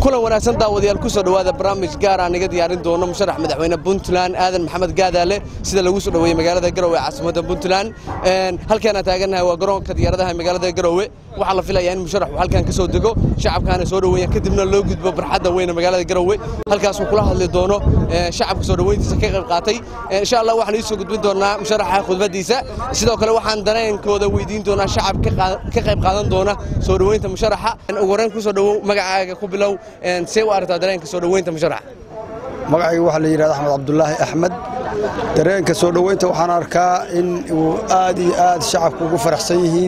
kulan wanaagsan daawadayaal ku soo dhowaada barnaamij gaar aan iga diyaarin doono musharax madaxweyne puntland aadan maxamed gaadaale sida lagu soo dhoweeyey magaalada garowe ee caasimadda puntland halkaan aan taagannahay waa garoonka diyaaradaha ee magaalada garowe waxaa la filayaa in musharaxu halkan ka soo dego shacabkaana soo dhoweeyaan kadibna loo gudbo barxadda weyne magaalada garowe halkaasuu kula hadli doono shacabka soo dhoweyntiisa ka qayb qaatay insha allah waxaan iisoo gudbin doonaa musharaxa khudbaddiisa sidoo kale waxaan dareenkooda weydiin doonaa shacab ka qayb qaadan doona soo dhoweynta musharaxa ugu horreyn ku soo dhowow magacaaga ku bilow see u aragtaa dareenka soo dhoweynta musharaxa magacayga waxaa la yidhahda axmed cabdulaahi axmed dareenka soo dhoweynta waxaan arkaa in uu aad iyo aad shacabku ugu faraxsan yihiin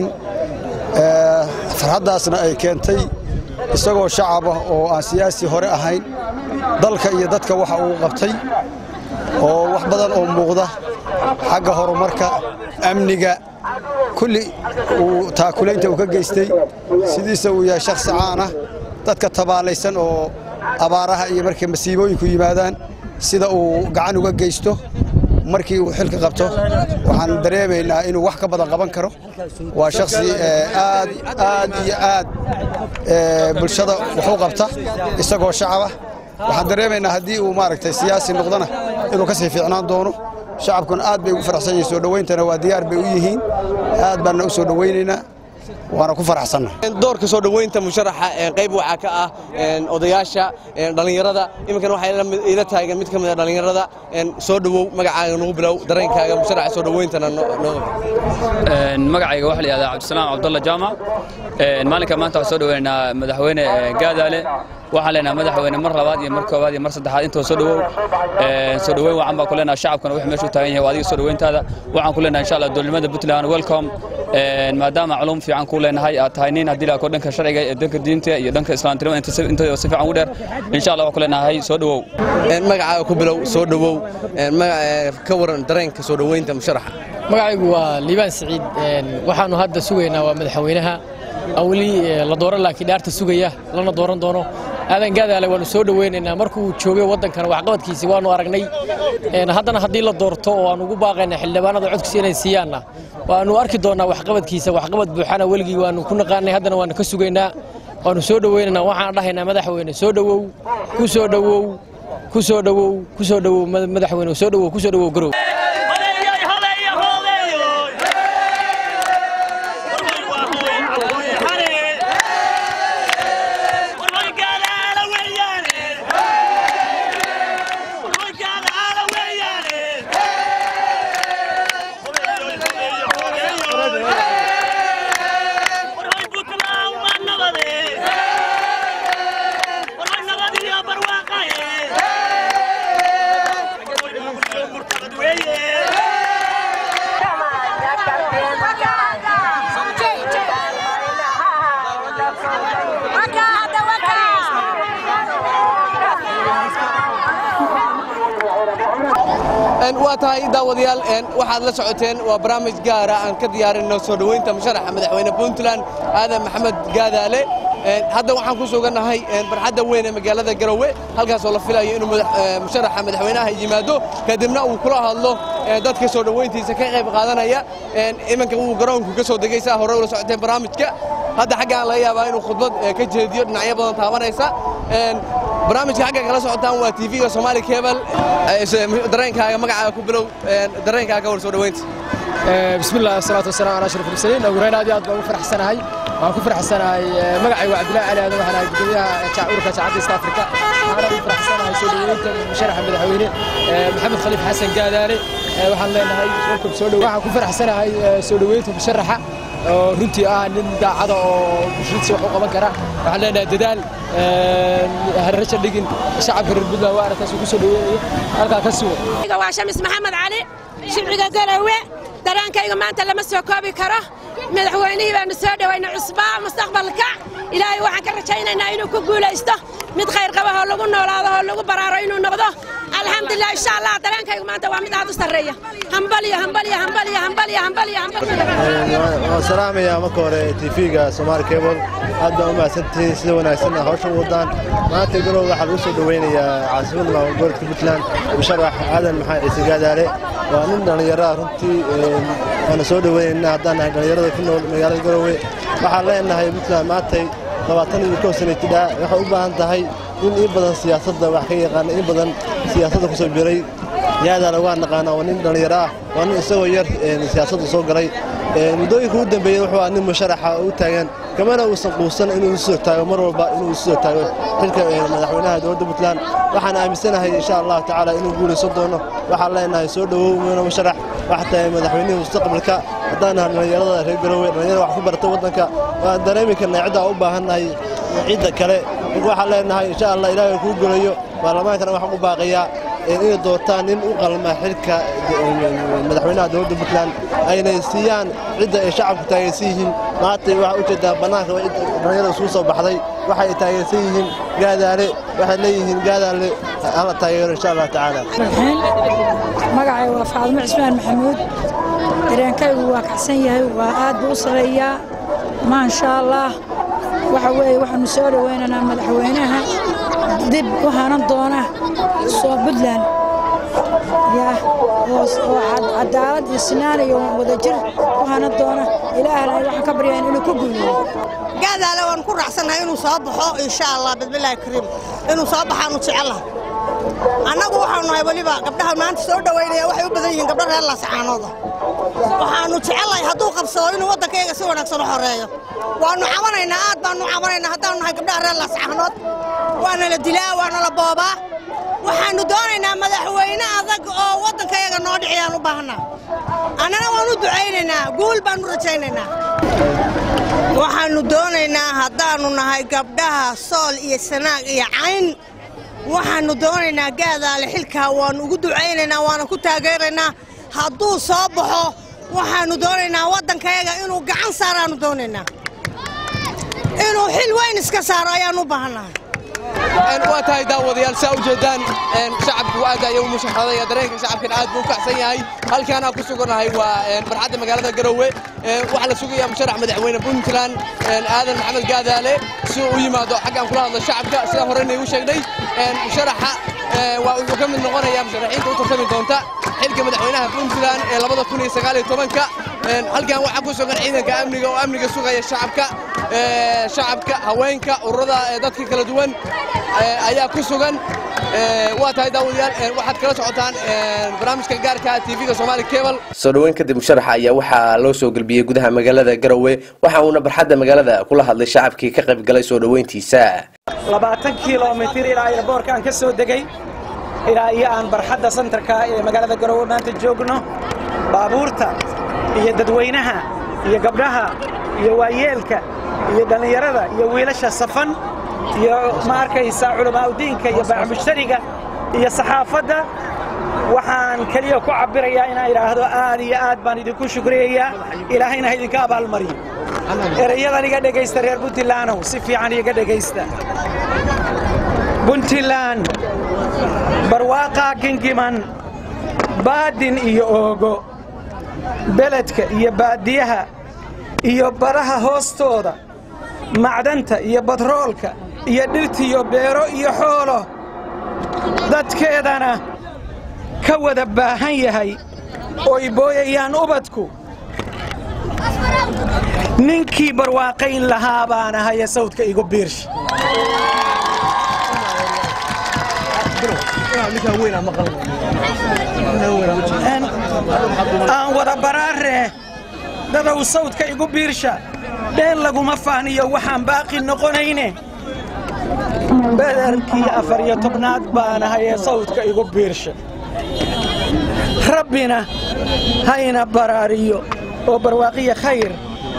farxaddaasna ay keentay isagoo shacab ah oo aan siyaasi hore ahayn dalka iyo dadka waxa uu qabtay oo wax badan oo muuqda xagga horumarka amniga kulli uu taakulaynta uu ka geystay sidiisa uu yahay shakhsi caan ah dadka tabaalaysan oo abaaraha iyo markay masiibooyinku yimaadaan sida uu gacan uga geysto markii uu xilka qabto waxaan dareemaynaa inuu wax ka badan qaban karo waa shakhsi aad aad iyo aad bulshada waxu qabta isagoo shacabah waxaan dareemaynaa haddii uu maaragtay siyaasi noqdona inuu ka sii fiicnaan doono shacabkuna aad bay ugu faraxsan yihiin soo dhowayntana waa diyaar bay u yihiin aad baanna u soo dhowaynaynaa waana ku faraxsanna doorka soo dhoweynta musharaxa qayb waxaa ka ah odayaasha dhallinyarada iminkan waxaa ila taagan mid ka mid a dhallinyarada soo dhowow magacaaga nagu bilow dareenkaaga musharaxa soo dhoweyntana magacayga waxaa la yihahdaa cabdisalaam cabdalla jaamac maalinka maanta waxaan soo dhoweynaynaa madaxweyne gaadaale waxaan leenahay madaxweyne mar labaad iyo mar koowaad iyo mar saddexaad intoo soo dhowow soo dhoweyn wacan baan ku leenahay shacabkana wix meeshu taagan yahay waa adiga soo dhoweyntaada waxaan ku leenahay insha allah dowladnimada puntland welcome maadaama culum fiican ku leenahay aad tahay nin haddii laako dhanka sharciga iyo dhanka diinta iyo dhanka islaamtinimada intooda si fiican ugu dheer insha allah waxaan ku leenahay soo dhowow magacaaga ku bilow soo dhowow ka waran dareenka soo dhoweynta musharaxa magacaygu waa liibaan siciid waxaannu hadda sugaynaa waa madaxweynaha weli la dooran laakiin dhaarta sugaya lana dooran doono aadan gaadaale waannu soo dhoweynaynaa markuu joogay waddankana waxqabadkiisi waannu aragnay haddana haddii la doorto oo aan ugu baaqaynaa xildhibaanada codkiisa inay siiyaanna waannu arki doonnaa waxqabadkiisa waxqabad buuxana weligii waannu ku naqaanay haddana waannu ka sugaynaa waannu soo dhoweynaynaa waxaan dhahaynaa madaxweyne soo dhowow ku soo dhowow ku soo dhowow ku soo dhowow madaxweyne soo dhowow ku soo dhowow garow waa tahay daawadayaal waxaad la socoteen waa barnaamij gaara aan ka diyaarinno soo dhoweynta musharaxa madaxweyne puntland aadan maxamed gaadaale hadda waxaan ku sugannahay barxadda weyn ee magaalada garowe halkaasoo la filayo inuu musharaxa madaxweynaha yimaado kadibna uu kula hadlo dadka soo dhoweyntiisa ka qayb qaadanaya iminka uu garoonku ka soo degay saa hore ula socoteen barnaamijka hadda xaggaan laga yaabaa inuu khudbad ka jeediyo dhinacyo badan taabanaysa barnaamijka xagga kala socotaan waa tv-ga somaali cebal dareenkaaga magacaaga ku bilow dareenkaaga war soo dhoweynta bismillah asalaatu wasalaam ala ashraf mursaliin ugu horeyn aad iyo aad baan ugu faraxsanahay waan ku faraxsanahay magacayga waa cabdillahi cali aadan waxaan ahay gudoomiyaha ururka jaacadda east africa waxaana ugu faraxsanahay soo dhoweynta musharaxa madaxweyne maxamed khaliif xasan gaadaale waxaan leenahay welcome soo dhow waxaan ku faraxsanahay soo dhoweynta musharaxa oo runtii ah nin daacada oo bulshadiisa wax u qaban kara waxaan leenahay dadaal harraja dhigin shacabka reer puntland waa aragtaas uu ku soo dhoweynaya halkaa ka sugo waa shamis maxamed cali shibciga garowe daraankayga maanta lama soo koobi karo madaxweynihii baanu soo dhowayna cusbaa mustaqbalka ilaahay waxaan ka rajaynaynaa inuu ku guulaysto mid khayr qaba oo lagu noolaado oo lagu baraaro inuu noqdo alxamdulilah insha allah dareenkaygu maanta waa mid aad u sarreeya hambalyo hambalyo hambalyo hambalyo hambalyo waan salaamayaa marka hore tv-ga somaali cable aad baan u mahadsantihiin sida wanaagsanna hawsha u wadaan maanta garow waxaa lagu soo dhoweynayaa caasimadda maamulgoboleedka puntland musharax aadan maxamed ciise gaadaale waa nin dhallinyaraha runtii waana soo dhoweynayna haddaan nahay dhallinyarada ku nool magaalada garowe waxaan leenahay puntland maantay labaatan iyo kow sanatidhaa waxay u baahan tahay nin in badan siyaasadda wax ka yaqaana in badan siyaasadda ku soo biray yaadaana waa naqaanaa waa nin dhallinyaro ah waa nin isagoo yar siyaasadda soo galay muddooyinka ugu dambeeyey wuxuu ah nin musharaxa u taagan kamana uusan quusan inuu isu soo taago mar walba inuu isu soo taago xilka madaxweynaha dowladda puntland waxaan aaminsanahay insha allahu tacaala inuu guulaysan doono waxaan leenahay soo dhowow muna musharax waxa tahay madaxweynihii mustaqbalka haddaan nahay dhallinyarada reer garowe dhallinyarada wax ku barata waddanka waan dareemi karnaa ciddaa u baahannahay cidda kale waxaan leenahay insha allah ilaahay kuu golayo baarlamaankana waxaan u baaqayaa inay doortaan nin u qalma xilka madaxweynaha dowladda puntland aynay siiyaan cidda ay shacabku taageersan yihiin maanta waxaa u jeedaa bannaanka dhallinyarada isugu soo baxday waxay taageersan yihiin gaadaale waxay leeyihiin gaadaale hala taageero insha allah tacaala magacay waa faadmo cismaan maxamuud dareenkaygu waa kacsan yahay waa aad buu u sarreeyaa maasha allah waxa weeye waxaanu soo dhowaynaynaa madaxweynaha dib u hanan doona soo puntland oo cadaalad iyo sinaan iyo wadajir u hanan doona ilaahna waxaan ka baryaa inuu ku guuleeyo gaadaale waan ku raacsannahay inuu soo baxo insha allah bismillaahi kariim inuu soo baxaanu jecellaha annagu waxaanu nahay weliba gabdhaha maanta soo dhowaynaya waxay u badan yihiin gabdho reer laasacaanooda waxaanu jecellahay hadduu qabsado inuu waddankayga si wanaagsan u xoreeyo waannu cabanaynaa aad baannu cabanaynaa haddaanu nahay gabdhaha reer laasacaanood waana la dilaa waana la boobaa waxaannu doonaynaa madaxweyne adag oo waddankayaga noo dhiciyaan u baahnaa annana waan u ducaynaynaa guul baannu rajaynaynaa waxaannu doonaynaa haddaannu nahay gabdhaha sool iyo sanaag iyo cayn waxaannu doonaynaa gaadaale xilkaa waannu ugu ducaynaynaa waana ku taageeraynaa hadduu soo baxo waxaannu doonaynaa waddankayaga inuu gacan saaraannu doonaynaa inuu xil weyn iska saaro ayaannu u baahannahay waa tahay daawadayaal saa u jeedaan shacabku aad ayuu u mushaxradaya dareenka shacabkan aad buu u kacsan yahay halkaanaa ku sugannahay waa barxadda magaalada garowe waxaa la sugayaa musharax madaxweyne puntland aadan maxamed gaadaale si uu u yimaado xaggaan kula hadlo shacabka sida horeyna igu sheegnay musharaxa waa wuxuu ka mid noqonayaa musharaxiinta u tartami doonta xilka madaxweynaha puntland ee labada kun iyo sagaal iyo tobanka halkan waxaa ku sugan ciidanka amniga oo amniga sugaya shacabka shacabka haweenka ururada dadka kala duwan ayaa ku sugan waa tahay daawadayaal waxaad kala socotaan barnaamijka gaarka tv-ga soomaali cable soo dhoweyn kadib musharaxa ayaa waxaa loo soo gelbiyey gudaha magaalada garowe waxa uuna barxadda magaalada kula hadlay shacabkii ka qayb galay soo dhoweyntiisa labaatan kilomitir ilaa airboorka aan ka soo degay ilaa iyo aan barxadda santarka ee magaalada garowe maanta joogno baabuurta iyo dadweynaha iyo gabdhaha iyo waayeelka iyo dhallinyarada iyo wiilasha safan iyo ma arkaysaa culamaauddiinka iyo baaxmushtariga iyo saxaafadda waxaan keliya ku cabbirayaa inaan idhaahdo aad iyo aad baan idinku shukriyayaa ilaahayna ha idinka abaalmariyo erayadan iga dhegaysta reer puntlandow si fiican iga dhegaysta puntland barwaaqaa gingiman baadin iyo oogo beledka iyo baadiyaha iyo baraha hoostooda macdanta iyo batroolka iyo dhirtiyo beero iyo xoolo dadkeedana ka wada baahan yahay ooy booyayaan ubadku ninkii barwaaqayn lahaa baan ahaya sawdka igu biirsh aan wada baraaree dadow sawdka igu biirsha dheen laguma faaniyo waxaan baaqi noqonayne bederkii afar iyo tobnaad baan ahayee sawdka igu biirsha rabbina hayna baraariyo oo barwaaqiya khayr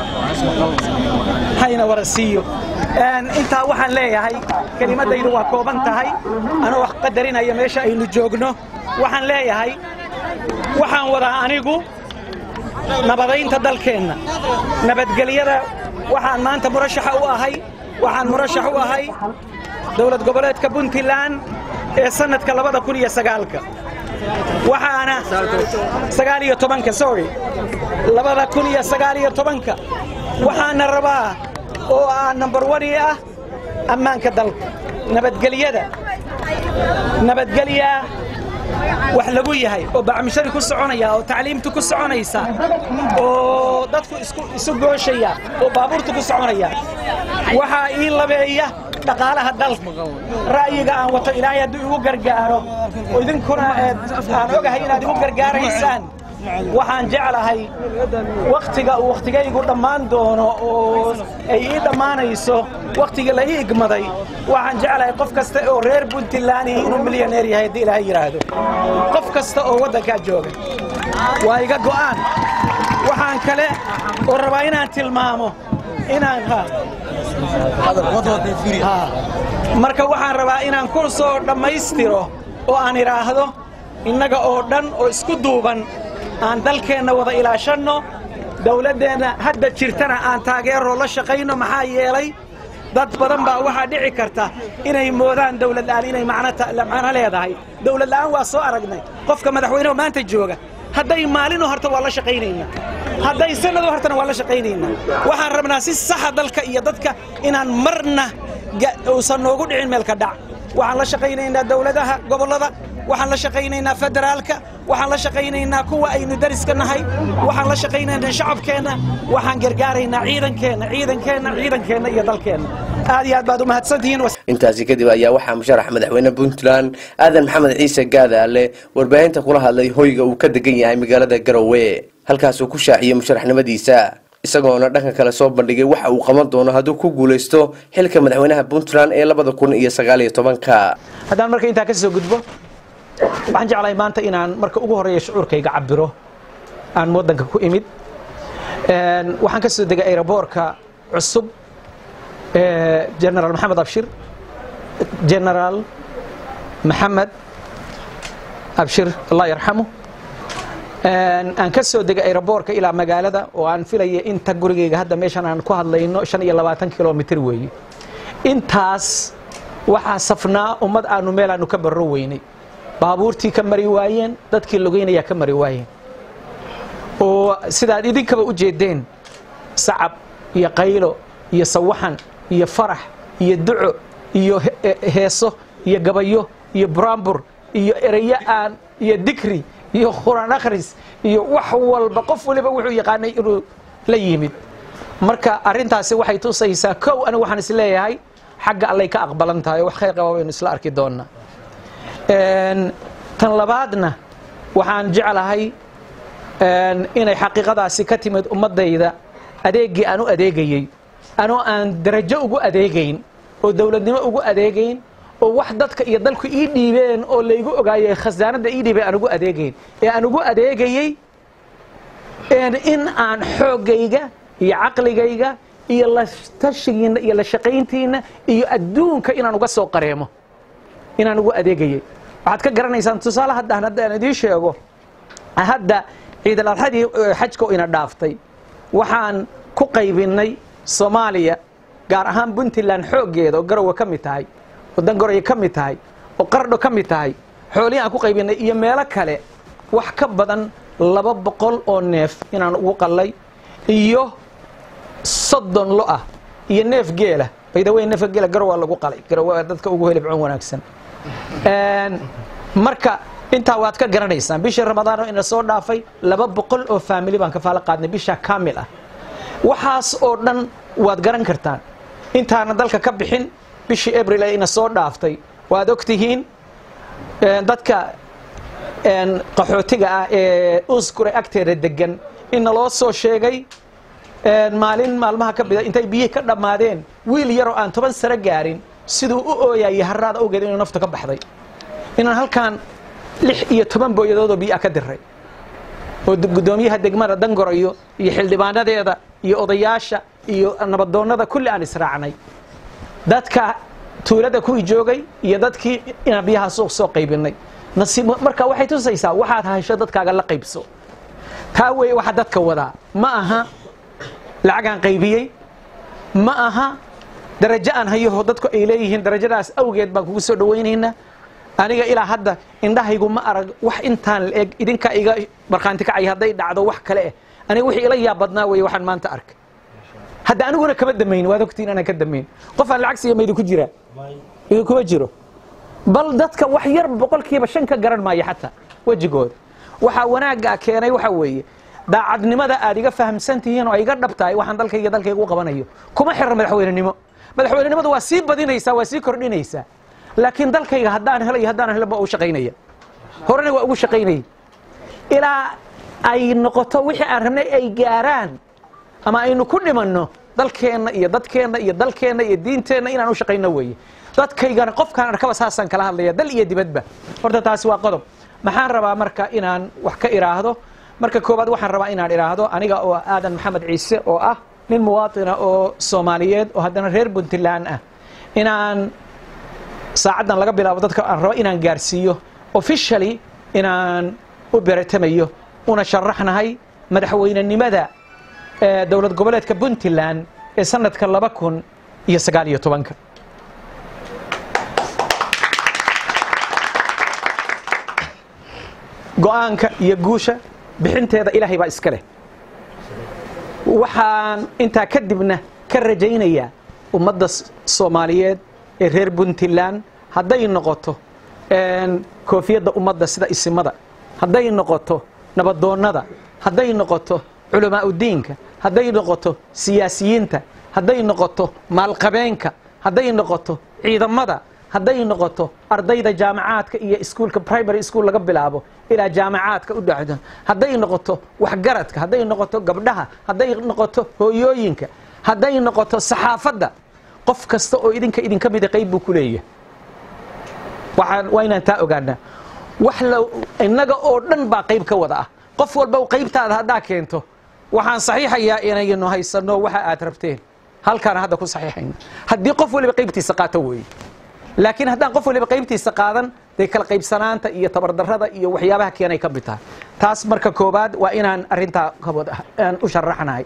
hayna wara siiyo intaa waxaan leeyahay kelimaddaydu waa kooban tahay anoo wax qadarinaya meesha aynu joogno waxaan leeyahay waxaan wadaa anigu nabadaynta dalkeenna nabadgelyada waxaan maanta murashaxa u ahay waxaan murashax u ahay dowlad goboleedka puntland ee sannadka labada kun iyo sagaalka waxaana sagaal iyo tobanka sorry labada kun iyo sagaal iyo tobanka waxaana rabaa oo ah nambar wani ah ammaanka dalka nabadgelyada nabadgelya wax lagu yahay oo bacmishari ku soconaya oo tacliimtu ku soconaysa oo dadku isu gooshaya oo baabuurtu ku soconaya waxaa ii labeeya dhaqaalaha dalka ra'yiga aan wato ilaahay hadduu igu gargaaro oo idinkuna aan ogahay inaad igu gargaaraysaan waxaan jeclahay wakhtiga uu wakhtigaygu dhammaan doono oo ay ii dhammaanayso wakhtigii la ii igmaday waxaan jeclahay qof kasta oo reer puntland inuu milyaneer yahay haddii ilaahay yidhaahdo qof kasta oo waddankaa jooga waa iga go'aan waxaan kale oo rabaa inaan tilmaamo inaan marka waxaan rabaa inaan ku soo dhammaystiro oo aan idhaahdo innaga oo dhan oo isku duuban aan dalkeenna wada ilaashanno dawladdeenna hadda jirtana aan taageeroo la shaqayno maxaa yeelay dad badan baa waxaa dhici karta inay moodaan dawlad la'aan inay macno leedahay dawlad la'aan waa soo aragnay qofka madaxweyneho maanta jooga hadday maalino horta waa la shaqaynaynaa hadday sanado hortana waa la shaqaynaynaa waxaan rabnaa si saxa dalka iyo dadka inaan marna uusan noogu dhicin meelka dhac waxaan la shaqaynaynaa dawladaha gobollada waxaan la shaqaynaynaa federaalka waxaan la shaqaynaynaa kuwa aynu dariska nahay waxaan la shaqaynaynaa shacabkeenna waxaan gargaaraynaa ciidankeenna ciidankeenna ciidankeenna iyo dalkeenna aad iyo aad baad u mahadsantihiin intaasi kadib ayaa waxaa musharax madaxweyne puntland aadan maxamed ciise gaadaale warbaahinta kula hadlay hoyga uu ka degan yahay magaalada garowe halkaasuu ku shaaciyey musharaxnimadiisa isagoona dhanka kale soo bandhigay waxa uu qaban doono hadduu ku guulaysto xilka madaxweynaha puntland ee labada kun iyo sagaaliyo tobanka haddaan marka intaa ka soo gudbo waxaan jeclahay maanta inaan marka ugu horreeya shucuurkayga cabiro aan waddanka ku imid waxaan ka soo degay aeroboorka cusub generaal maxamed abshir generaal maxamed abshir allah yarxamu aan ka soo degay aeroboorka ilaa magaalada oo aan filaya inta gurigayga hadda meeshan aan ku hadlayno shan iyo labaatan kilomitr weeye intaas waxaa safnaa ummad aanu meel aanu ka barro weynay baabuurtii ka mari waayeen dadkii logeynayaa ka mari waayeen oo sidaad idinkaba u jeedeen sacab iyo qaylo iyo sawaxan iyo farax iyo duco iyo heeso iyo gabayo iyo buraanbur iyo ereyo aan iyo dikri iyo quraan akhris iyo wax walba qof waliba wuxuu yaqaanay inuu la yimid marka arrintaasi waxay tusaysaa kow anigu waxaan is leeyahay xagga allay ka aqbalan tahay wax khayr qaba baynu isla arki doonnaa tan labaadna waxaan jeclahay inay xaqiiqadaasi ka timid ummaddayda adeeggii aan u adeegayey anoo aan darajo ugu adeegayn oo dowladnimo ugu adeegayn oo wax dadka iyo dalku ii dhiibeen oo laygu ogaayey khasaanadda ii dhiibeen aan ugu adeegayn ee aan ugu adeegayey in aan xooggayga iyo caqligayga iyo la tashigiinna iyo la shaqayntiinna iyo adduunka inaan uga soo qareemo inaan ugu adeegayey waxaad ka garanaysaan tusaale haddaan haddaan idiin sheego hadda ciidal adxadii xajka ina dhaaftay waxaan ku qaybinnay soomaaliya gaar ahaan puntland xooggeeda oo garowe ka mid tahay oo dangoroye ka mid tahay oo qardho ka mid tahay xoolihii aan ku qaybinnay iyo meelo kale wax ka badan laba boqol oo neef inaan ugu qallay iyo soddon lo ah iyo neef geela baydawey neefka geela garow waa lagu qalay garow waa dadka ugu helibcoon wanaagsan marka intaa waad ka garanaysaan bishii ramadaan oo ina soo dhaafay laba boqol oo faamili baan kafaalo qaadnay bisha kaamil ah waxaas oo dhan waad garan kartaan intaana dalka ka bixin bishii abril ee ina soo dhaaftay waad og tihiin dadka qaxootiga ah ee uskure agteeda degan ina loo soo sheegay maalin maalmaha ka mida intay biyihii ka dhammaadeen wiil yaroo aan toban sano gaarin siduu u ooyayay haraada awgeed inuu nafta ka baxday inaan halkaan lix iyo toban booyadoodoo biyaa ka diray oo guddoomiyaha degmada dangorayo iyo xildhibaanadeeda iyo odayaasha iyo nabadoonnada kulli aan israacnay dadka tuulada kuwii joogay iyo dadkii inaan biyaha suuq soo qaybinay nasiib marka waxay tusaysaa waxaad haysho dadkaaga la qaybso taa weeye waxaa dadka wadaa ma aha lacagaan qaybiyey ma aha darajo aan hayaho dadku ay leeyihiin darajadaas awgeed baan kugu soo dhawaynaynaa aniga ilaa hadda indhahaygu ma arag wax intaan la eg idinkaa iga markhaanti kacay hadday dhacdo wax kale eh aniga wixii ila yaab badnaa weeye waxaan maanta arkay hadda aniguna kama damayn waad ogtiin anaan ka damayn qof aan lacag siiya ma idinku jiraa idinkuma jiro bal dadka wax yar boqolkiiba shan ka garan maayo xataa wejigooda waxaa wanaaggaa keenay waxa weeye daacadnimada aad iga fahamsan tihiin oo iga dhab tahay waxaan dalkayga dalkayga u qabanayo kuma xirra madaxweynenimo madaxweynenimadu waa sii badinaysaa waa sii kordhinaysaa laakiin dalkayga haddaan helay haddaan helanba u shaqaynaya horena waa ugu shaqaynaya ilaa ay noqoto wixii aan rabnay ay gaaraan ama aynu ku dhimanno dalkeenna iyo dadkeenna iyo dalkeenna iyo diinteenna inaan u shaqayno weeye dadkaygana qofkaan arkaba saasaan kala hadlaya dal iyo dibadba horta taasi waa qodob maxaan rabaa marka inaan wax ka iraahdo marka koowaad waxaan rabaa inaan idhaahdo aniga oo aadan maxamed ciise oo ah nin muwaatina oo soomaaliyeed oo haddana reer puntland ah inaan saacaddan laga bilaabo dadka aan rabo inaan gaarsiiyo officially inaan u beretamayo una sharaxnahay madaxweynenimada ee dowlad goboleedka puntland ee sanadka laba kun iyo sagaal iyo tobanka go-aanka iyo guusha bixinteeda ilaahay baa iska leh waxaan intaa kadibna ka rajaynayaa ummadda soomaaliyeed ee reer puntland hadday noqoto koofiyadda ummadda sida isimada hadday noqoto nabadoonnada hadday noqoto culamaa udiinka hadday noqoto siyaasiyiinta hadday noqoto maalqabeenka hadday noqoto ciidamada hadday noqoto ardayda jaamacaadka iyo iskuulka primary school laga bilaabo ilaa jaamacaadka u dhacdo hadday noqoto waxgaradka hadday noqoto gabdhaha hadday noqoto hooyooyinka hadday noqoto saxaafadda qof kasta oo idinka idinka mida qayb buu ku leeyahay waxaan waa inaan taa ogaanaa wax la innaga oo dhan baa qayb ka wada ah qof walba qaybtaada haddaa keento waxaan saxiixayaa inaynu haysanno waxa aad rabteen halkaana hadda ku saxiixayna haddii qof waliba qaybtiisa qaato weeye laakiin haddaan qof waliba qaybtiisa qaadan dee kala qaybsanaanta iyo tabardarrada iyo waxyaabaha keenay ka mid tahay taas marka koowaad waa inaan arrintaa kabad aan u sharaxnahay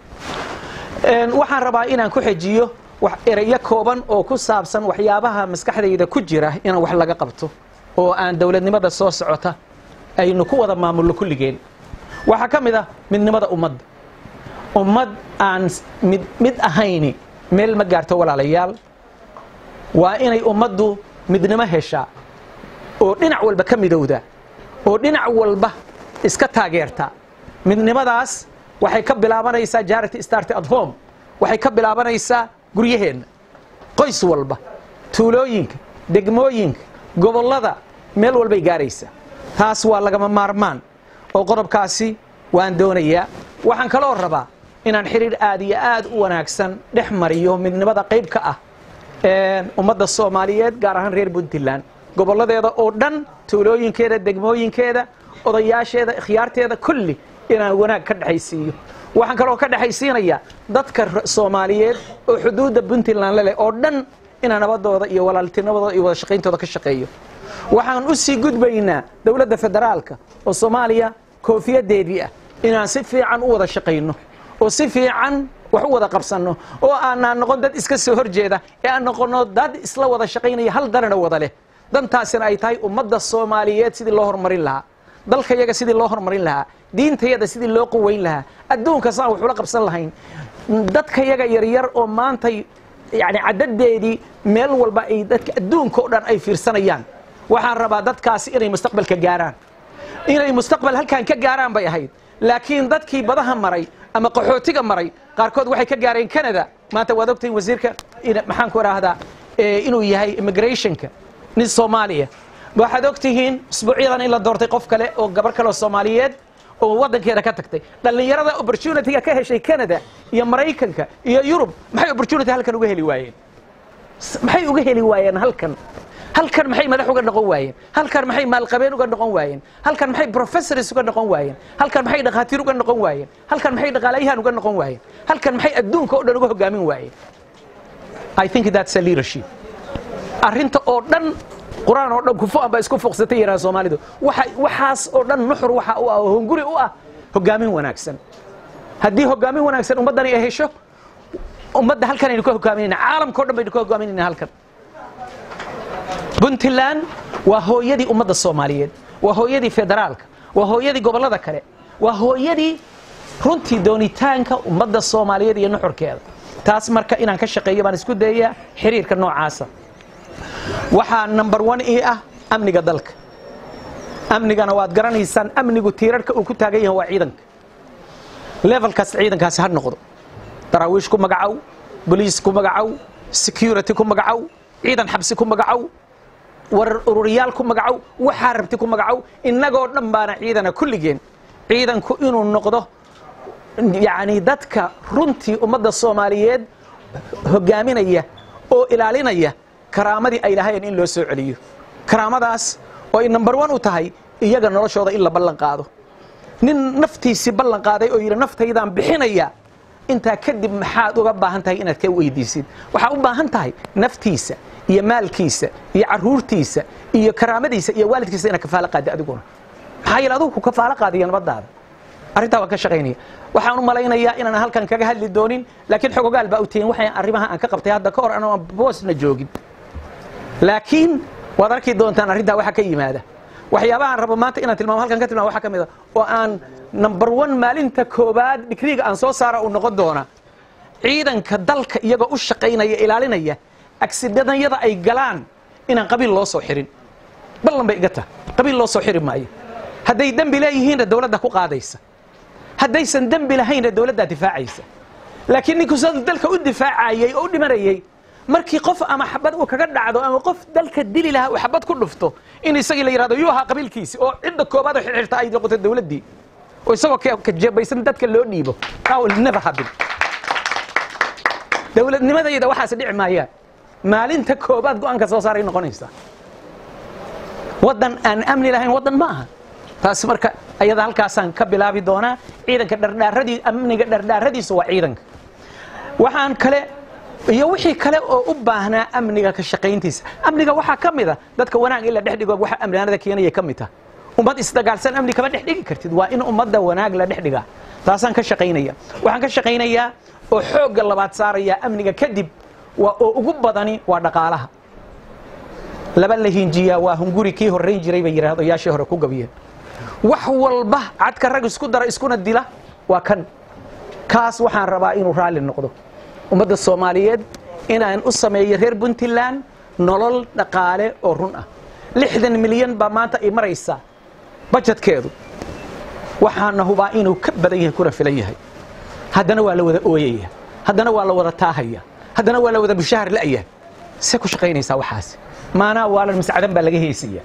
waxaan rabaa inaan ku xejiyo wax ereyo kooban oo ku saabsan waxyaabaha maskaxdayda ku jira in wax laga qabto oo aan dowladnimada soo socota aynu ku wada maamulno kulligeen waxaa ka mid ah midnimada ummadda ummad aan mid mid ahayni meel ma gaarto walaalayaal waa inay ummaddu midnimo heshaa oo dhinac walba ka midowda oo dhinac walba iska taageerta midnimadaas waxay ka bilaabanaysaa jarity start at home waxay ka bilaabanaysaa guryaheenna qoys walba tuulooyinka degmooyinka gobollada meel walbay gaaraysaa taas waa lagama maarmaan oo qodobkaasi waan doonayaa waxaan kaloo rabaa inaan xidhiir aad iyo aad u wanaagsan dhex mariyo midnimada qayb ka ah ummadda soomaaliyeed gaar ahaan reer puntland gobolladeeda oo dhan tuulooyinkeeda degmooyinkeeda odayaasheeda ikhyaarteeda kulli inaan wanaag ka dhexaysiiyo waxaan kaloo ka dhexaysiinayaa dadka soomaaliyeed oo xuduudda puntland leleh oo dhan inaan nabadooda iyo walaaltinimadooda iyo wada shaqayntooda ka shaqeeyo waxaan u sii gudbaynaa dowladda federaalka oo soomaaliya koofiyadeedii ah inaan si fiican u wada shaqayno oo si fiican wax u wada qabsanno oo aanaan noqon dad iska soo horjeeda ee aan noqonno dad isla wada shaqaynaya hal darana wada leh dantaasina ay tahay ummadda soomaaliyeed sidii loo horumarin lahaa dalkayaga sidii loo horumarin lahaa diintayada sidii loo quweyn lahaa adduunka saan wax ula qabsan lahayn dadkayaga yaryar oo maantay yani cadadeedii meel walba ay dadka adduunka o dhan ay fiirsanayaan waxaan rabaa dadkaasi inay mustaqbalka gaaraan inay mustaqbal halkan ka gaaraan bay ahayd laakiin dadkii badaha maray ama qaxootiga maray qaarkood waxay ka gaareen canada maanta waad ogtahin wasiirka maxaan ku idhaahdaa inuu yahay immigrationka nin soomaaliya waxaad ogtihiin usbuucyadan in la doortay qof kale oo gabar kale oo soomaaliyeed oo waddankeeda ka tagtay dhallinyarada opportunityga ka heshay canada iyo maraykanka iyo yurub maxay opportunity halkan uga heli waayeen maxay uga heli waayeen halkan halkan maxay madax uga noqon waayeen halkan maxay maalqabeen uga noqon waayeen halkan maxay professors uga noqon waayeen halkan maxay dhakhaatiir uga noqon waayeen halkan maxay dhaqaalayahan uga noqon waayeen halkan maxay adduunka oo dhan uga hogaamin waayeen i think that's a leadership arrinta oo dhan qur-aan oo dhan kufu amba isku fuqsatay yaraan soomaalidu waxa waxaas oo dhan nuxur waxa u ah oo hunguri u ah hogaamin wanaagsan haddii hogaamin wanaagsan ummaddani ay hesho ummadda halkan aynu ka hogaaminayna caalamka o dhan baynu ka hogaaminayna halkan puntland waa hooyadii ummadda soomaaliyeed waa hooyadii federaalka waa hooyadii gobollada kale waa hooyadii runtii doonitaanka ummadda soomaaliyeed iyo nuxurkeeda taas marka inaan ka shaqeeyo baan isku dayayaa xiriirka noocaasa waxaa number one ii ah amniga dalka amnigana waad garanaysaan amnigu tiirarhka uu ku taagan yahay waa ciidanka levelkaas ciidankaasi ha noqdo daraawiish ku magacow boliis ku magacow security ku magacow ciidan xabsi ku magacow warar ururiyaal ku magacow waxaa rabti ku magacow innagoo dhan baana ciidana kulligeen ciidanku inuu noqdo yacni dadka runtii ummadda soomaaliyeed hogaaminaya oo ilaalinaya karaamadii ay lahaayeen in loo soo celiyo karaamadaas oo ay number one u tahay iyaga noloshooda in la ballan qaado nin naftiisii ballan qaaday oo yidhi naftaydaan bixinaya intaa kadib maxaad uga baahan tahay inaad ka weydiisid waxaa u baahan tahay naftiisa iyo maalkiisa iyo caruurtiisa iyo karaamadiisa iyo waalidkiisa inaad kafaalo qaadda adiguna maxaa yeele adugu ku kafaalo qaadiya nabadaada arrintaa waan ka shaqaynaya waxaan u malaynayaa inaan halkan kaga hadli doonin laakiin xogogaal baa u tihiin waxay arrimaha aan ka qabtay hadda ka hor anoo aan boosna joogin laakiin waad arki doontaan arrintaa waxa ka yimaada waxyaabahaan rabo maanta inaan tilmaamo halkan ka tilmaamo waxaa ka mid a oo aan number one maalinta koobaad digriga aan soo saara uu noqon doona ciidanka dalka iyagoo u shaqaynaya ilaalinaya agsidadanyada ay galaan inaan qabiil loo soo xirin ballan bay iga tahay qabiil loo soo xiri maayo hadday dembi leeyihiinna dowladda ku qaadaysa haddaysan dembi lahaynna dowladdaa difaacaysa laakiin ninku sida dalka u difaacayay oo u dhimanayay markii qof ama xabad uu kaga dhacdo ama qof dalka dili lahaa uu xabad ku dhufto in isagii la yidhahdo yuu ahaa qabiilkiisi oo cidda koobaad oo xirxirta ay noqoto dowladdii oo isagoo ka jeebaysan dadka loo dhiibo that will never happen dowladnimadayda waxaas dhici maayaan maalinta koobaad go-aanka soo saaray noqonaysaa waddan aan amni lahayn waddan ma aha taasi marka ayada halkaasaan ka bilaabi doonaa ciidanka dhardhaaradii amniga dhardhaaradiisu waa ciidanka waxaan kale iyo wixii kale oo u baahnaa amniga ka shaqayntiisa amniga waxaa ka mid a dadka wanaag in la dhex dhigo waxa amnianada keenaya ka mid taha ummad isdagaalsan amni kama dhex dhigi kartid waa in ummadda wanaag la dhex dhigaa taasaan ka shaqaynaya waxaan ka shaqaynayaa oo xoogga labaad saaraya amniga kadib waa oo ugu badani waa dhaqaalaha laba la hinjiyaa waa hunguri kii horrayn jiray bay yidhaahdayaashii hore ku gabiyeen wax walba cadka rag isku dara iskuna dila waa kan kaas waxaan rabaa inuu raalli noqdo ummadda soomaaliyeed inaan u sameeyo reer puntland nolol dhaqaale oo run ah lixdan milyan baa maanta ay maraysaa bajetkeedu waxaana hubaa inuu ka badan yahay kuna filan yahay haddana waa la wada ooyaya haddana waa la wada taahaya haddana waa la wada mushahar la'ya see ku shaqaynaysaa waxaas maanaa waalan mascadan baa laga heesaya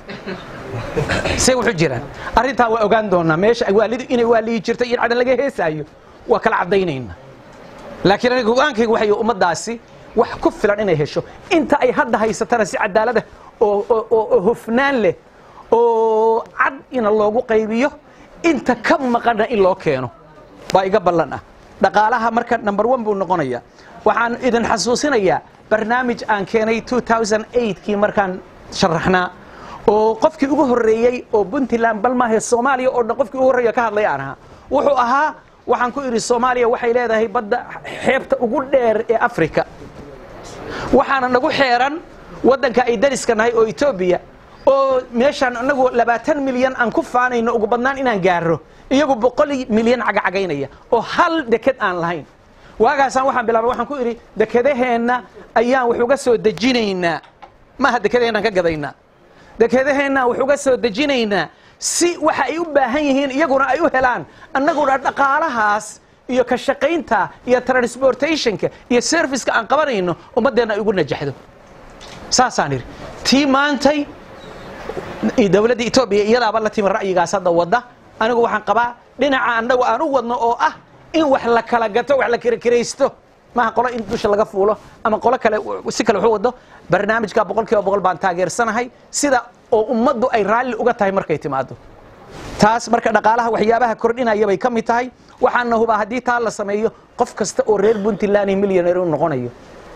see wuxuu jiraan arrintaa waa ogaan doonaa meesha waalidu inay waaliyi jirta iyo in cadan laga heesaayo waa kala caddaynayna laakiin aniga go-aankayga waxay ummaddaasi wax ku filan inay hesho inta ay hadda haysatana si cadaalada oo hofnaan leh oo cad ina loogu qaybiyo inta ka maqana in loo keeno baa iga ballan ah dhaqaalaha marka number one buu noqonaya waxaan idin xasuusinayaa barnaamij aan keenay kii markaan sharaxnaa oo qofkii ugu horreeyey oo puntland balmaahe soomaaliya oo dhan qofkii ugu horreeya ka hadlay aan ahaa wuxuu ahaa waxaan ku idhi soomaaliya waxay leedahay badda xeebta ugu dheer ee africa waxaana nagu xeeran waddanka ay dariska nahay oo etoobiya oo meeshaan anagu labaatan milyan aan ku faanayno ugu badnaan inaan gaaro iyagu boqol milyan cagacagaynaya oo hal deked aan lahayn waagaasaan waxaan bilaabay waxaan ku idhi dekedaheenna ayaan wax uga soo dejinaynaa maaha dekedaheenaan ka gadaynaa dekedaheenna wax uga soo dejinaynaa si waxa ay u baahan yihiin iyaguna ay u helaan annaguna dhaqaalahaas iyo ka shaqaynta iyo transportationka iyo serviceka aan qabanayno ummaddeenna ay ugu najaxdo saasaan idhi tii maantay dowladda etoobiya iyadaaba la timi ra'yigaas hadda wadda anigu waxaan qabaa dhinaca annagu aan u wadno oo ah in wax la kala gato wax la kirakiraysto maaha qolo in dusha laga fuulo ama qolo kale si kale waxu wado barnaamijka boqol kiiba boqol baan taageersanahay sida oo ummaddu ay raalli uga tahay markay timaado taas marka dhaqaalaha waxyaabaha kordhinaya bay ka mid tahay waxaana hubaa haddii taa la sameeyo qof kasta oo reer puntland millioneer inuu noqonayo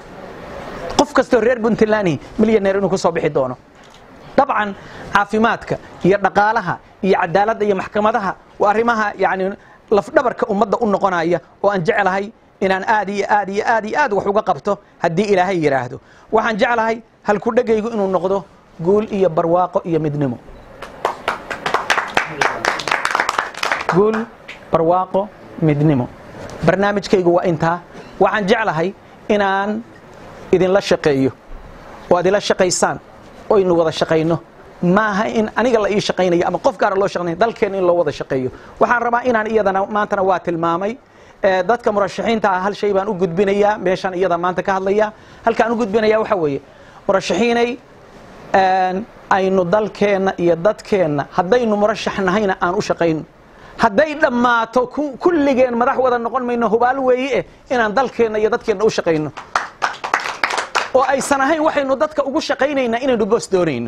qof kasta oo reer puntland millioneer inuu ku soo bixi doono dabcan caafimaadka iyo dhaqaalaha iyo cadaaladda iyo maxkamadaha waa arrimaha yani lafdhabarka ummadda u noqonaya oo aan jeclahay inaan aad iyo aad iyo aad iyo aad wax uga qabto haddii ilaahay yidhaahdo waxaan jeclahay halkudhegaygu inuu noqdo guul iyo barwaaqo iyo midnimo guul barwaaqo midnimo barnaamijkaygu waa intaa waxaan jeclahay inaan idinla shaqeeyo oo aad ila shaqaysaan oo aynu wada shaqayno maaha in aniga la ii shaqaynayo ama qof gaara loo shaqaynayo dalkeenna in loo wada shaqeeyo waxaan rabaa inaan iyadana maantana waa tilmaamay ee, dadka murashaxiinta ah hal shay baan u gudbinayaa meeshaan iyada maanta ka hadlaya halkaan u gudbinaya waxa weeye murashaxiinay een, aynu dalkeenna iyo dadkeenna haddaynu murashax nahayna aan u shaqayno hadday dhammaato ku- kulligeen madax wada noqon mayno hubaal weeye eh inaan dalkeenna iyo dadkeenna u shaqayno oo aysan ahayn waxaynu dadka ugu shaqaynaynaa inaynu boos doonayno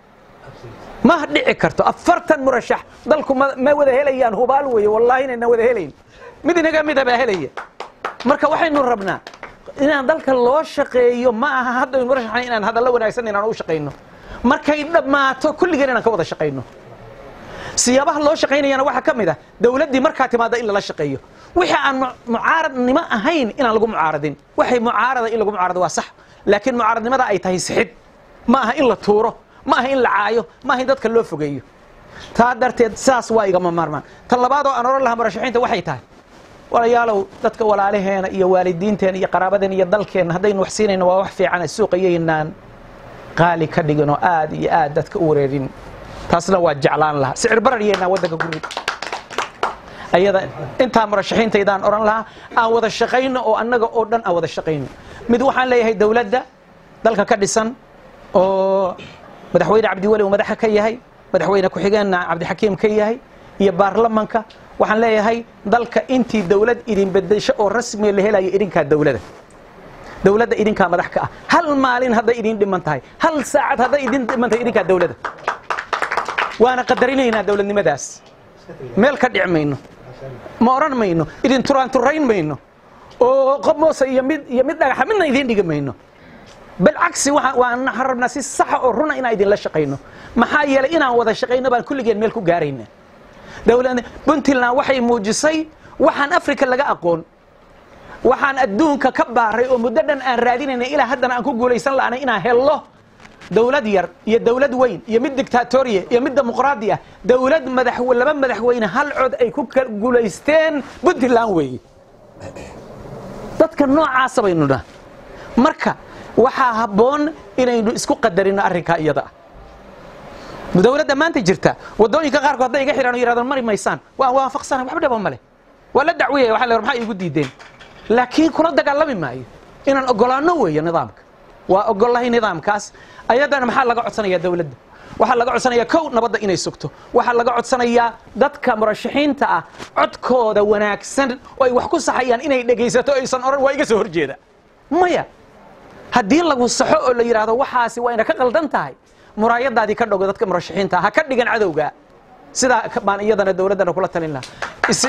ma dhici karto afartan murashax dalku ma ma wada helayaan hubaal weeye wallaahi inayna wada helayn mid inaga mida baa helaya marka waxaynu rabnaa inaan dalka loo shaqeeyo ma aha haddaynu murashaxna inaan hadallo wanaagsan inaan u shaqayno markay dhammaato kulligeen inaan ka wada shaqayno siyaabaha loo shaqaynayana waxaa ka mid ah dowladdii markaa timaada in lala shaqeeyo wixii aan mu- mucaaradnimo ahayn inaan lagu mucaaradin waxay mucaarada in lagu mucaarado waa sax laakiin mucaaradnimada ay tahay sixid ma aha in la tuuro ma aha in la caayo ma aha in dadka loo fogeeyo taa darteed saas waa igama maarmaan tan labaad oo aan oran lahaa murashaxiinta waxay tahay walayaalow dadka walaalaheena iyo waalidiinteena iyo qaraabadeena iyo dalkeenna haddaynu wax siinayno waa wax fiican suuqayaynaan qaali ka dhigin oo aad iyo aad dadka u wareerin taasna waa jeclaan lahaa sicir barar yeynaa waddanka guri ayada intaa murashaxiintaydaan oran lahaa aan wada shaqayno oo annaga oo dhan aan wada shaqayno mid waxaan leeyahay dowladda dalka ka dhisan oo madaxweyne cabdiweli uu madaxa ka yahay madaxweyne ku-xigeenna cabdixakiim ka yahay iyo baarlamanka waxaan leeyahay dalka intii dowlad idin bedesho oo rasmiga la helayo idinkaa dowlada dowladda idinkaa madax ka ah hal maalin hadday idin dhiman tahay hal saacad hadday idin dhiman tahay idinkaa dowlada waana qadarinaynaa dowladnimadaas meel ka dhic mayno ma odhan mayno idin turaanturayn mayno oo qob moose iyo mid iyo mid dhagaxa midna idiin dhigi mayno بالعكس waan rabnaa si saxa oo runa inaan idinla shaqayno maxaa yeelay inaan wada shaqayno baan kulligeen meel ku gaarayna dowlad puntland waxay muujisay waxaan africa laga aqoon waxaan adduunka ka baaray oo muddo dhan aan raadinayna ilaa haddana aan ku guulaysan la'anay inaan hello dowlad yar iyo dowlad weyn iyo mid dictatoriya iyo mid dimuqraadi ah dowlad madax laba madaxweyne hal cod ay ku kala guulaysteen puntland weeye dadka noocaasa baynu dhaha marka waxaa habboon inaynu isku qadarino arrinkaa iyada ah dowladda maanta jirta wadooyinka qaarkood hadday iga xidhaan oo yidhahdaan mari maysaan waan waafaqsana waxba dhaba male waa la dacwiyaya waxa la yidhaha maxaa iigu diideen laakiin kula dagaalami maayo inaan ogolaanno weeyo nidaamka waa ogolahay nidaamkaas ayadana maxaa laga codsanayaa dowladda waxaa laga codsanayaa kow nabadda inay sugto waxaa laga codsanayaa dadka murashaxiinta ah codkooda wanaagsan oo ay wax ku saxayaan inay dhegaysato aysan odhan waa iga soo horjeeda maya haddii lagu saxo oo la yidhaahdo waxaasi waa ina ka qaldan tahay muraayadaadii ka dhogo dadka murashaxiinta ha ka dhigan cadowga sidaa baan iyadana dowladdana kula talin lahaa isi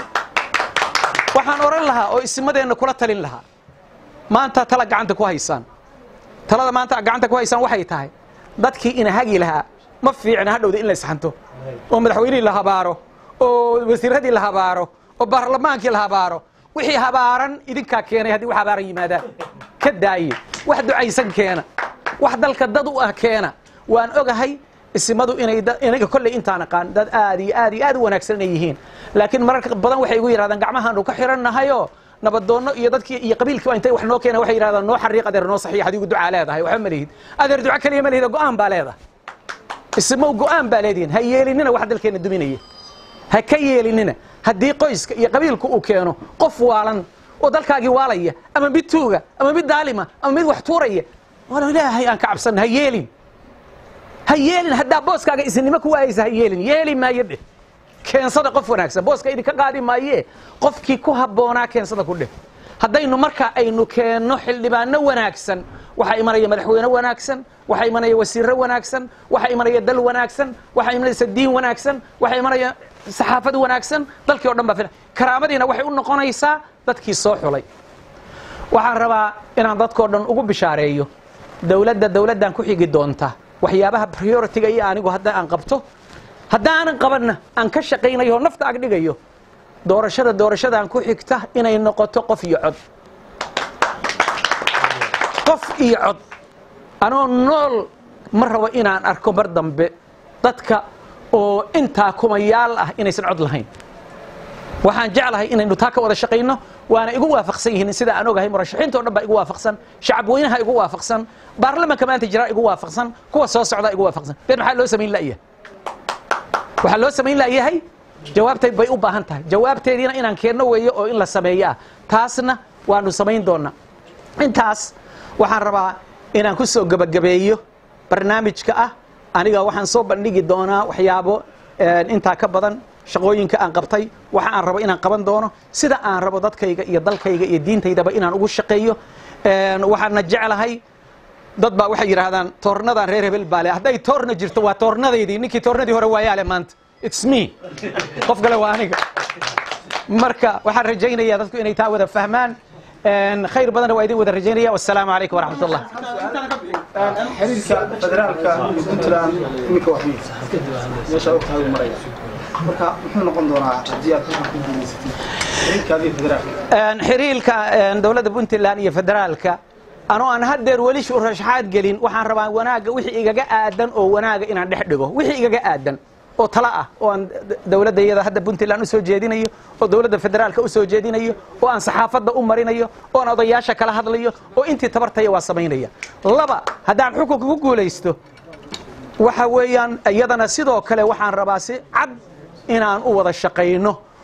waxaan odhan lahaa oo isimadeenna kula talin lahaa maanta tala gacanta ku haysaan talada maanta gacanta ku haysaan waxay tahay dadkii ina hagi lahaa ma fiicna hadhowda in la isxanto oo madaxweynihii la habaaro oo wasiiradii la habaaro oo baarlamaankii la habaaro wixii habaaran idinkaa keenay haddii wax habaaran yimaadaan ka daaye wax ducaysan keena wax dalka dad u ah keena waan ogahay isimadu inay inaga kolley intaan aqaan dad aad iyo aad iyo aad u wanaagsan inay yihiin laakiin mararka badan waxay igu yidhahdaan gacmahaanu ka xirannahayo nabadoonno iyo dadkii iyo qabiilkii intay wax noo keena waxay yidhahdaan noo xariiq adeer noo saxiix adigu ducaa leedahay waxba ma lihid adeer duco keliya ma lihida go'aan baa leedahay isimow go'aan baa leedihin ha yeelinina wax dalkeenna duminaya ha ka yeelinina haddii qoyska iyo qabiilku uu keeno qof waalan oo dalkaagii waalaya ama mid tuuga ama mid daalima ama mid wax tuuraya wala ilaahay aan ka cabsanna ha yeelin ha yeelin haddaa booskaaga isinimo ku waayaysa ha yeelin yeeli maayo dheh keensada qof wanaagsan booska idinka qaadi maayee qofkii ku habboonaa keensada ku dheh haddaynu marka aynu keenno xildhibaano wanaagsan waxaa imanaya madaxweyne wanaagsan waxaa imanaya wasiirro wanaagsan waxaa imanaya dal wanaagsan waxaa imanaysa diin wanaagsan waxaa imanaya saxaafad wanaagsan dalkii o dhan baa filan karaamadiina waxay u noqonaysaa dadkii soo xulay waxaan rabaa inaan dadkoo dhan ugu bishaareeyo dowladda dowladdan ku xigi doonta waxyaabaha prioritiga iyo anigu hadda aan qabto haddaanan qabanna aan ka shaqaynayo oo nafta ag dhigayo doorashada doorashadan ku xigta inay noqoto qof iyo cod qof iyo cod anoo nool ma rabo inaan arko mar dambe dadka oo intaa kumayaal ah inaysan cod lahayn waxaan jeclahay inaynu taa ka wada shaqayno waana igu waafaqsan yihiin sida aan ogahay murashaxiinta o dhan baa igu waafaqsan shacab weynaha igu waafaqsan baarlamanka maanta jiraa igu waafaqsan kuwa soo socdaa igu waafaqsan been maxaa loo samayn la'yahay waxaa loo samayn la'yahay jawaabteed bay u baahan tahay jawaabteediina inaan keenno weeyo oo in la sameeyo ah taasna waanu samayn doonaa intaas waxaan rabaa inaan ku soo gebagabeeyo barnaamijka ah aniga waxaan soo bandhigi doonaa waxyaabo intaa ka badan shaqooyinka aan qabtay waxa aan rabo inaan qaban doono sida aan rabo dadkayga iyo dalkayga iyo diintaydaba inaan ugu shaqeeyo waxaana jeclahay dad baa waxay yidhaahdaan toornadan reer hebel baale hadday toorna jirto waa toornadaydii ninkii toornadii hore waayaale maanta it's me qof kale waa aniga marka waxaan rajaynayaa dadku inay taa wada fahmaan khayr badanna waa idin wada rajaynaya wassalaamu calaykum waraxmat ullah xiriirka federaalka iyo puntland iminka wax meesha ogtahay uu maraya marka muxuu noqon doonaa haddii aad ku guulaysatid xiriirkaadii federaalka xiriirka dowladda puntland iyo federaalka anoo aan haddeer weli shurashaxaad gelin waxaan rabaa wanaagga wixii igaga aadan oo wanaaga inaan dhex dhigo wixii igaga aadan oo tala ah oo aan dowladda iyada hadda puntland usoo jeedinayo oo dowladda federaalka usoo jeedinayo oo aan saxaafadda u marinayo oo aan odayaasha kala hadlayo oo intii tabartaya waa samaynaya laba haddaan xukunka ku guulaysto waxa weeyaan iyadana sidoo kale waxaan rabaa si cad inaan u wada shaqayno